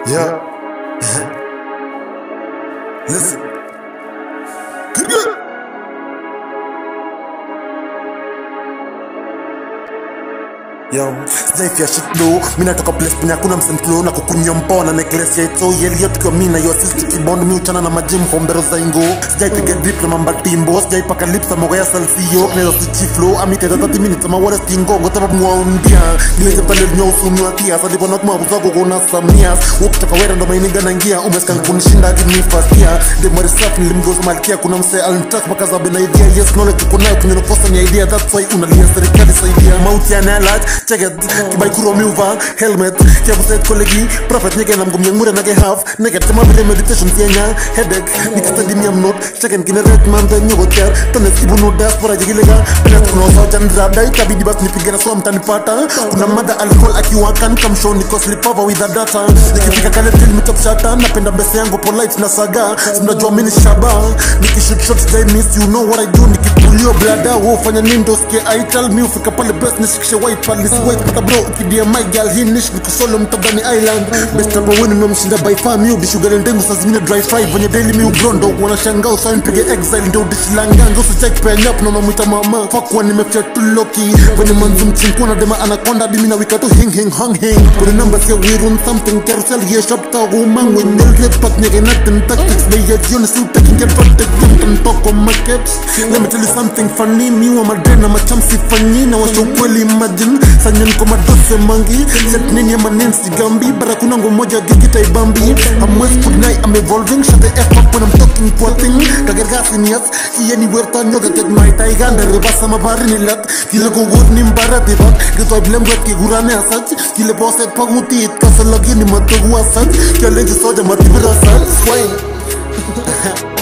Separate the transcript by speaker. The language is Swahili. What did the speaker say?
Speaker 1: Yeah. Listen. Good, good. Yo, sijaifia shit bro mi natoka place penye hakuna msentlo na kukunywa mpoa na necklace ya ito yelio tukiwa mi na yo sisi tukibond mi uchana na majim hombero za ingo sijaipiga drip na mamba timbo sijaipaka lips ama goya salsio kinaweza sichi flow amiteza 30 minutes ama wala stingongo sababu mwaundia gileze pale nyo usunwa kia salipo na kuma kuzago kuna samia ukitoka wera ndo mainiga na ngia umesika kunishinda hadi mi first year de mwari safi nilimgoza malkia kuna mse alinitaka mpaka zabe na idea yes knowledge uko nayo kinenokosa ni idea that's why unalia serikali saidia mauti ya nalat check it kibai kuro miuva helmet kia buset kolegi prophet nyege na mgumye ngure nage half nege kama vile meditation tienya headache nikastadi miam not check it kine red man the nyogo tiar tone sibu no diaspora jigilega pena kuna usawa chandra dai tabidi basi nipige na swam tanipata kuna mada alcohol akiwakan kamshow niko slipova with the data nikifika kale till mitop shata napenda mbese yangu polite na saga sinajua mini shaba nikishoot shots they miss you know what I do nikipulio blada wo fanya nini ndo sikie I tell me ufika pale best nishikishe white pale nisi white pata bro ukidia my girl hii nish niko solo mtadhani island best hapa wini memshinda by far mi ubishugale ndengu saa zingine dry fry venye daily mi ubrondo wanashangaa usawa nipige exile ndio udishilanganga usichek penya up na mamwita mama fuck when nimefia tu loki venye manzi mchinkuna dema anakonda dimi na wika tu hing hing hong hing kuni namba sia wirun something carousel ye shop ta gumang when nil red pat nyege natin tactics they yet you see taking get from the game can talk on my caps let me tell you something funny mi wa madena macham sifanyi na washo kweli imagine sanyan kwa madose mangi set nini ya manensi gambi bara kuna ngo moja gigita ibambi I'm west good night I'm evolving shut the F up when I'm talking poor thing kagergasi niyas kiye ni werta nyoga ket my taiganda rebasa mabari ni lat kile ko god ni mbara tibat gito blem gat ki gurane asach kile poset pagutit kasalagi ni matogu asach kale ji soja matibira asach swing